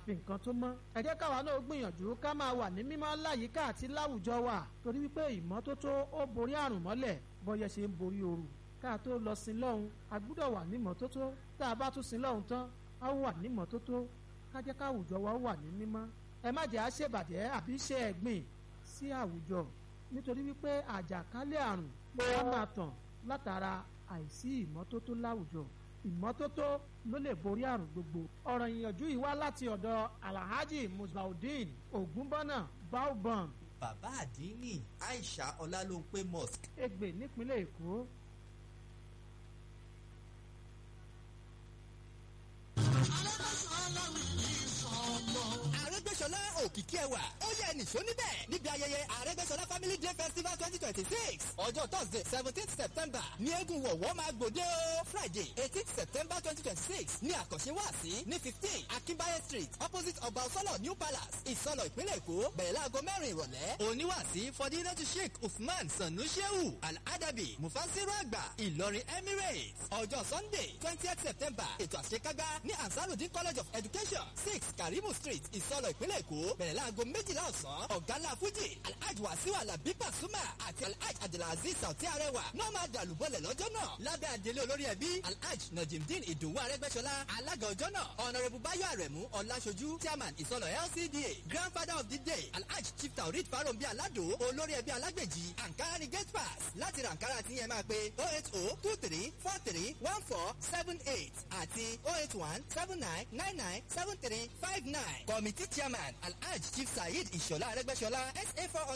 fi nǹkan tó mọ́ ẹ jẹ́ káwa náà gbìyànjú ká máa wà ní mímọ́ láyìíká àti láwùjọ wa torí wípé ìmọ́tótó ó borí àrùn mọ́lẹ̀ bọ́yẹ ṣe ń borí ooru ká tó lọ sin lọ́hùn a gbúdọ̀ wà ní mọ́tótó tá a bá tún sin lọ́hùn tán a wà ní mọ́tótó ká jẹ́ káwùjọ wa wà ní mímọ́ ẹ má jẹ́ àṣebàjẹ́ àbí ṣe ẹ̀gbìn sí àwùjọ nítorí wípé àjàkálẹ̀ àrùn á máa tàn látara àìsí ìmọ́tótó láwùjọ ìmọ́tótó ló lè borí àrùn gbogbo. ọ̀rọ̀ ìyànjú yìí wá láti ọ̀dọ̀ alhaji musbaudeen ogunbọ́nà baobam bàbá àdínní aisha ọlálóńpé mosque Ègbè nípínlẹ̀ èkó. Arẹ́gbẹ́ṣọlá òkìkí ẹwà ó yẹ nìṣó níbẹ̀ níbi ayẹyẹ Arẹ́gbẹ́ṣọlá family day festival twenty twenty six ọjọ́ thursday seventeenth september ní eégún wọ̀wọ́ máa gbòde o friday eighteenth september twenty twenty six ní àkànṣe wáàsí ní fifteen akínbáyé street opposite ọba ọsọlọ new palace ìsọlọ ìpínlẹ̀ èkó bẹ̀rẹ̀ láago mẹ́rin ìrọ̀lẹ́ oníwàásí fọdínlẹ́tù sheikh usman sanu shehu al-adabi mufasiru àgbà ìlọrin emirates ọjọ́ sunday twentieth september ètò àṣekágbá ní ansarudin college of education six karimu street ìsọlọ ìpínlẹ̀ èkó bẹ̀rẹ̀ láago méjìlá ọ̀sán ọ̀gálá fújì alhaji wasiu alabi pasuma àti alhaji abdulaziz sauti arẹwà náà máa dàlúbọ̀lẹ̀ lọ́jọ́ náà lábẹ́ àdélé olórí ẹbí alhaji najimdin ìdòwú arẹgbẹ́sọlá alága ọjọ́ náà honourable bayo arẹ̀mú ọláṣojú chairman ìsọlọ lcda grandfather of the day alhaji chief taurid farombi alado olórí ẹbí alágbèjì ankara ni gate pass láti ra ankara tí yẹn máa pe oh eight oh two three four three one four seven eight àti oh eight one seven nine nine nine seven three five nine committee chairman alhaji chief saheed ìṣọ̀lá arẹgbẹ́sọlá sa four hundred.